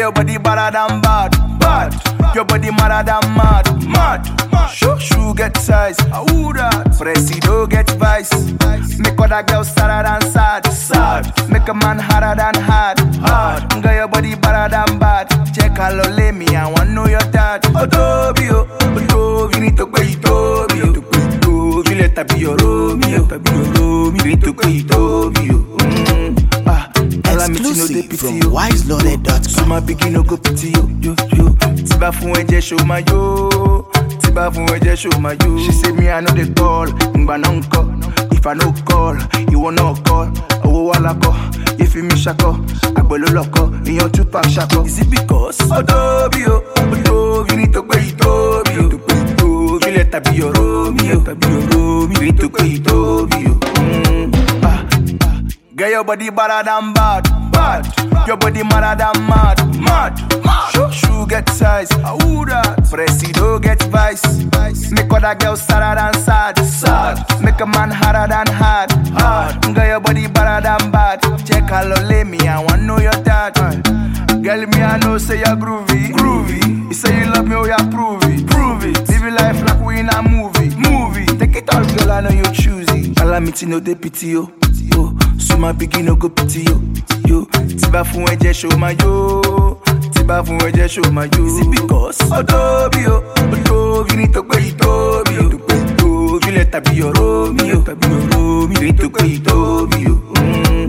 your body better than bad, bad. Your body madder than mad, mad. Shoe shoe get size, ah who that? Presido get vice. Make other girls sadder than sad, sad. Make a man harder than hard, hard. Girl your body better than bad. Check how low lay me, I want know your dad. Otobi oh, Otobi need to pay Otobi oh. Otobi let her be your Romeo, let her be your Romeo. Need to pay Otobi oh. Mm, ah, calamity no dey Exclusive pity from you. wiseloaded.com. So my pikin no go pity yo, yo, yo. Tí bá fún ẹ̀jẹ̀ show my yo. Tí bá fún ẹ̀jẹ̀ show my yo. She say me I no dey call, ngbà náà ń kọ́. If I no call, ìwọ náà call. Owó wà lákọ̀, ìfi mi ṣakọ̀. Àgbẹ̀ ló lọ́kọ̀, ìyan two pack ṣakọ̀. Is it because? Ó tóbi o, ó tóbi ní tó pé ìtóbi o. Tó pé ìtóbi lẹ̀ tàbí ọ̀rọ̀ mi o. Tàbí ọ̀rọ̀ mi. Ní tó pé ìtóbi o. Mm, ah, ah. Get your body better than bad, bad. Your body madder than mad, mad. Shoe shoe get size, ah who that? Presido get vice. Make other girls sadder than sad, sad. Make a man harder than hard, hard. Get your body better than bad. Check how low lay me, I want know your dad. Girl, me I know say you're groovy, groovy. You say you love me, oh yeah, prove it, prove it. Live your life like we in a movie, movie. Take it all, girl, I know you choosy. Calamity no dey pity yo, yo. So my pikin no go pity yo, yo. Tí bá fún ẹ̀jẹ̀ show my yo, tí bá fún ẹ̀jẹ̀ show my yo. Is it because? Ó tóbi o, ó tóbi ní tó pé ìtóbi o. Tó pé ìtóbi lẹ̀ tàbí ọ̀rọ̀ mi o, tàbí ọ̀rọ̀ mi o. Ní tó pé ìtóbi o. Mm.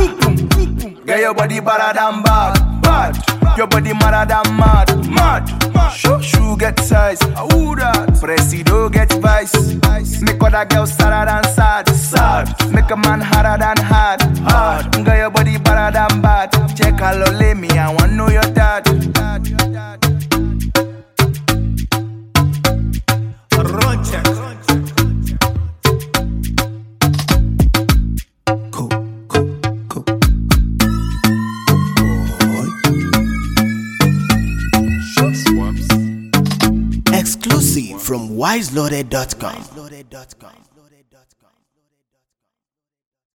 Get your body better than bad, bad. Your body madder than mad, mad. Shoe shoe get size, ah who that? Presido get vice. Make other girls sadder than sad, sad. Make a man harder than hard, hard. Get your body better than bad. Check how low lay me, I want know your dad. Run check. Cool, cool, cool. Boy. Exclusive from wiseloaded.com.